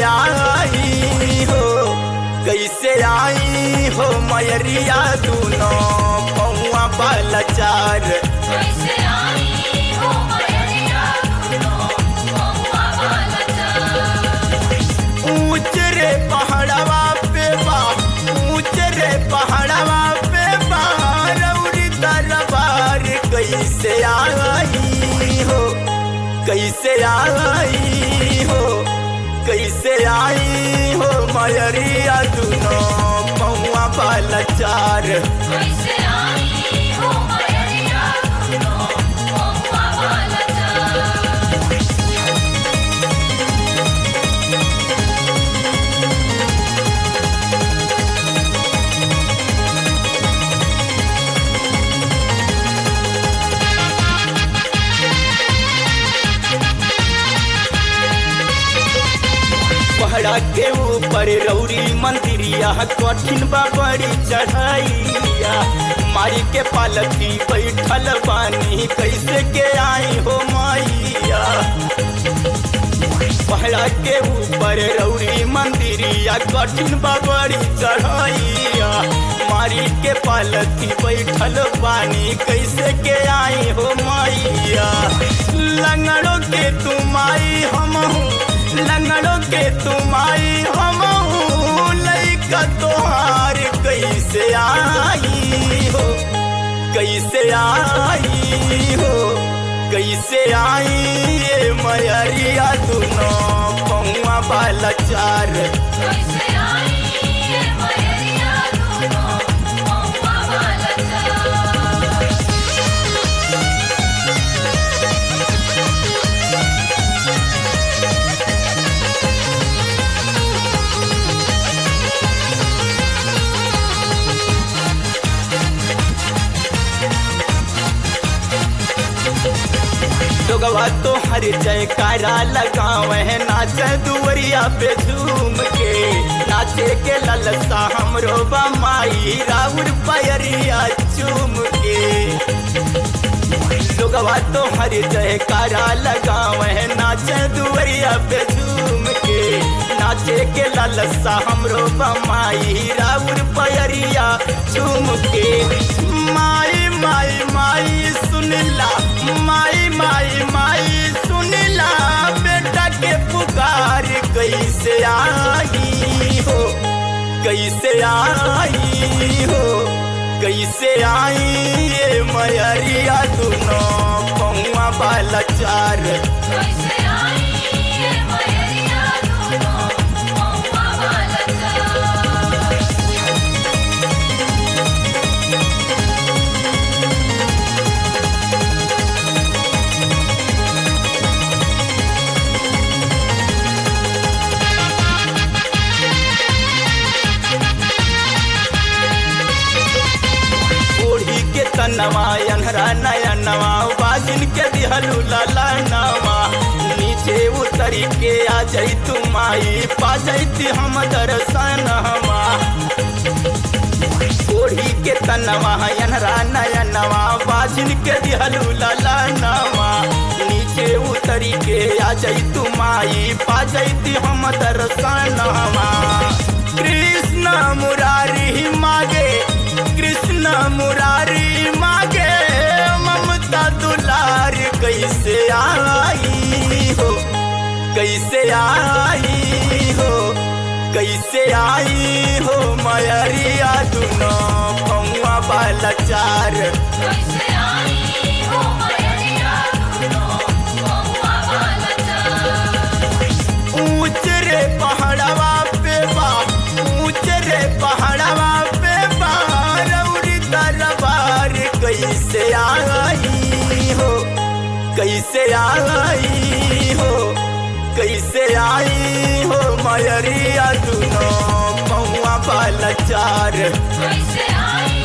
आई हो कैसे आई हो मयरिया दूनो पौआ बालचार कैसे आई हो मयरिया दुनो पौआ बालचार ऊंच रे पहाड़वा पे बा ऊंच रे पहाड़वा पे बा रौरी दरबार कैसे आई हो कैसे आई हो कैसे आई हो मयरिया दूनो पौआ बालचार कैसे आई हो मयरिया दुनो पौआ बालचार पहाड़ा के ऊपर रौरी मंदिरिया कठिन बा बड़ी चढ़ाइया मारी के पालकी बैठल बानी कैसे के आई हो माइया पहाड़ा के ऊपर रौरी मंदिरिया कठिन बा बड़ी चढ़ाइया मारी के पालकी बैठल बानी कैसे के आई हो माइया लंगड़ों के तुम आई हम लंगड़ों के तुम आई हम लैका तोहार कैसे आई हो कैसे आई हो कैसे आई ये मयरिया दुनो पौआ बालचार कैसे आई ये मयरिया दुनो पौआ बालचार लोगवा तो हर जयकारा लगावे नाच दुवरिया पे झूम के नाचे के ललसा हमरो बमाई राउर पैरिया चूम के लोगवा तो हर जयकारा लगावे नाच दुवरिया पे झूम के नाचे के ललसा हमरो बमाई राउर पैरिया चूम के माई माई माई सुनला माई माई माई सुनला बेटा के पुकार कैसे आई हो कैसे आई हो कैसे आई ये मयरिया दुनो पौआ बालचार कैसे आई ये मयरिया दुनो पौआ बालचार ओढ़ी के तनवा अनहरा नया नवा बाजिन के दिहलू लाला नवा नीचे उतरी के आ जाई तुम आई पा जाती हम दर्शन हवा ओढ़ी के तनवा अनहरा नया नवा बाजिन के दिहलू लाला नवा नीचे उतरी के आ जाई तुम आई पा जाती हम दर्शन हवा कृष्ण मुरारी मागे कृष्ण मुरारी मागे ममता दुलार कैसे आई हो कैसे आई हो कैसे आई हो मयरिया दुनो पौआ बालचार कैसे आई हो मयरिया दुनो पौआ बालचार ऊंच रे पहाड़वा पे बा ऊंच रे पहाड़वा पे बा रौरी दरबार कैसे आई हो कैसे आई हो कैसे आई हो मयरिया दुनो पौआ बालचार कैसे आई